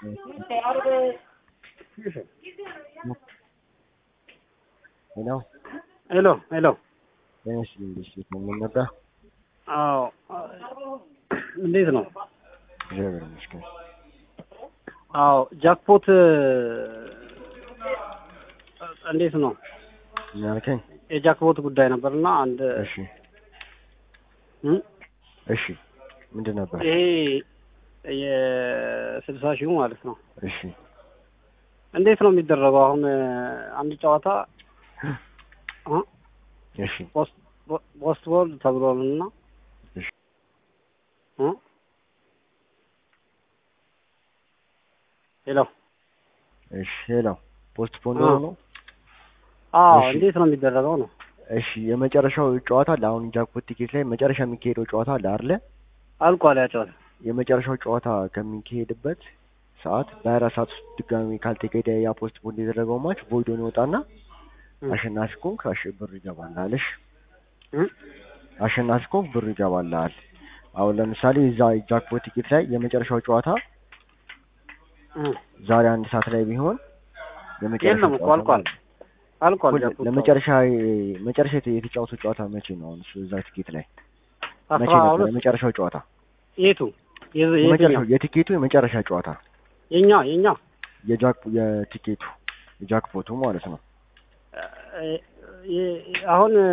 ሄሎ ሄሎ ሄሎ። ጤናሽ እንዴት ነው? ምን ነበር? አዎ እንዴት ነው? እግዚአብሔር ይመስገን። አዎ ጃክፖት እንዴት ነው? ምን አልከኝ? የጃክፖት ጉዳይ ነበርና አንድ እሺ እም? እሺ ምንድን ነበር? ይሄ የስልሳ ሺሁ ማለት ነው። እሺ እንዴት ነው የሚደረገው? አሁን አንድ ጨዋታ እ? እሺ ፖስት ፖስት ቦል ተብሏል እና እሺ እ? ሄሎ እሺ ሄሎ ፖስት ፖን አ። ነው? አዎ እሺ። እንዴት ነው የሚደረገው ነው? እሺ የመጨረሻው ጨዋታ አለ። አሁን ጃክፖት ቲኬት ላይ መጨረሻ የሚካሄደው ጨዋታ አለ አይደለ? አልቋል ያ ጨዋታ። የመጨረሻው ጨዋታ ከሚካሄድበት ሰዓት በአራት ሰዓት ውስጥ ድጋሚ ካልተካሄደ ያ ፖስት ፖን የተደረገው ማች ቮይዶን ይወጣና እ? አሸናፊ ኮንክ አሽ ብር ይገባልሃል። እሺ እ? አሸናፊ ኮንክ ብር ይገባልሃል። አሁን ለምሳሌ እዛ ጃክፖት ቲኬት ላይ የመጨረሻው ጨዋታ እ? ዛሬ አንድ ሰዓት ላይ ቢሆን የመጨረሻው የለም እኮ ጨዋታ አልቋል አልቋል እኮ ጃክፖት ለመጨረሻ መጨረሻ የተ- የተጫወተው ጨዋታ መቼ ነው? አሁን እሱ እዛ ቲኬት ላይ መቼ አስራ ነበር ሁለት የመጨረሻው ጨዋታ? የቱ የዝ- የትኛው የመጨረሻው የቲኬቱ የመጨረሻ ጨዋታ የኛ የኛ የጃክ የቲኬቱ የጃክፖቱ ማለት ነው። እ- የ- አሁን እ፣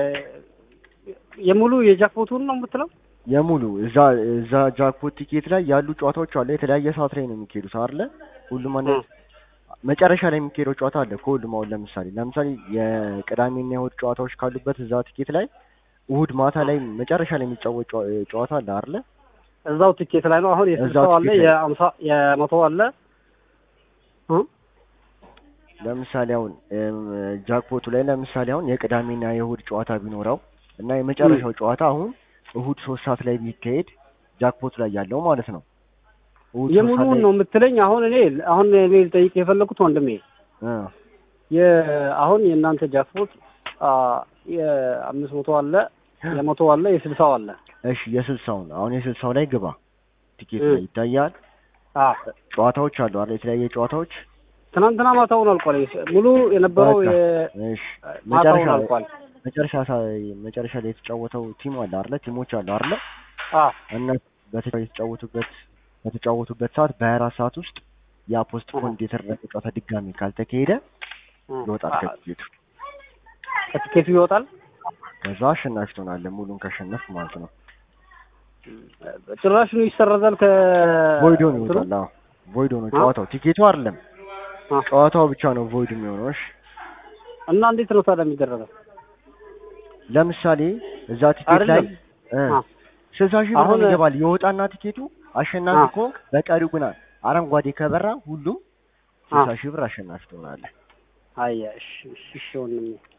የሙሉ የጃክፖቱን ነው የምትለው? የሙሉ እዛ እዛ ጃክፖት ቲኬት ላይ ያሉ ጨዋታዎች አለ። የተለያየ ሰዓት ላይ ነው የሚካሄዱት አይደለ? ሁሉም አንድ እ። መጨረሻ ላይ የሚካሄደው ጨዋታ አለ ከሁሉም። አሁን ለምሳሌ ለምሳሌ የቅዳሜና የእሑድ ጨዋታዎች ካሉበት እዛ ቲኬት ላይ እሑድ ማታ ላይ መጨረሻ ላይ የሚጫወት ጨዋ- ጨዋታ አለ አይደለ? እዛው ትኬት ላይ ነው። አሁን እዛው የስልሳው አለ ትኬት ላይ። የአምሳ የመቶ አለ እ? ለምሳሌ አሁን እም፣ ጃክፖቱ ላይ ለምሳሌ አሁን የቅዳሜና የእሑድ ጨዋታ ቢኖረው እና የመጨረሻው ጨዋታ አሁን እሑድ ሶስት ሰዓት ላይ ቢካሄድ ጃክፖቱ ላይ ያለው ማለት ነው። እሑድ ሶስት ሰዓት የሙሉውን ላይ ነው የምትለኝ? አሁን እኔ አሁን እኔ ልጠይቅ የፈለኩት ወንድሜ እ፣ የ አሁን የእናንተ ጃክፖት አ የአምስት መቶ አለ የመቶ አለ የስልሳው አለ እሺ የስልሳውን አሁን የስልሳው ላይ ግባ ቲኬት እ። ላይ ይታያል። አ ጨዋታዎች አሉ አይደል? የተለያየ ጨዋታዎች ትናንትና ማታውን አልቋል። ሙሉ የነበረው በቃ። የ እሺ ማታውን መጨረሻ አልቋል። መጨረሻ ሳ- መጨረሻ ላይ የተጫወተው ቲም አለ አይደለ? ቲሞች አሉ አይደለ? አ እና በተ- የተጫወቱበት በተጫወቱበት ሰዓት በሀያ አራት ሰዓት ውስጥ ያ ፖስት ፖንድ የተደረገ ጨዋታ ድጋሚ ካልተካሄደ እ። ይወጣል አ፣ ከቲኬቱ። ከቲኬቱ ይወጣል። ከዛ አሸናፊ ትሆናለህ ሙሉን ካሸነፍ ማለት ነው። ጭራሽኑ ይሰረዛል ከ ቮይዶ ነው እንትኑ? ይወጣል። አዎ ቮይዶ ነው አ? ጨዋታው፣ ቲኬቱ አይደለም አ። ጨዋታው ብቻ ነው ቮይድ የሚሆነው። እሺ እና እንዴት ነው ታዲያ የሚደረገው? ለምሳሌ እዛ ቲኬት ላይ አይደለም እ አ ስልሳ ሺህ ብር አሁን- ነው ይገባል የወጣና ቲኬቱ አሸናፊ አ። ከሆንክ በቀሪው ግን አረንጓዴ ከበራ ሁሉም አ። ስልሳ ሺህ ብር አሸናፊ ትሆናለህ። አያ እሺ እሺ እሺ ወንድሜ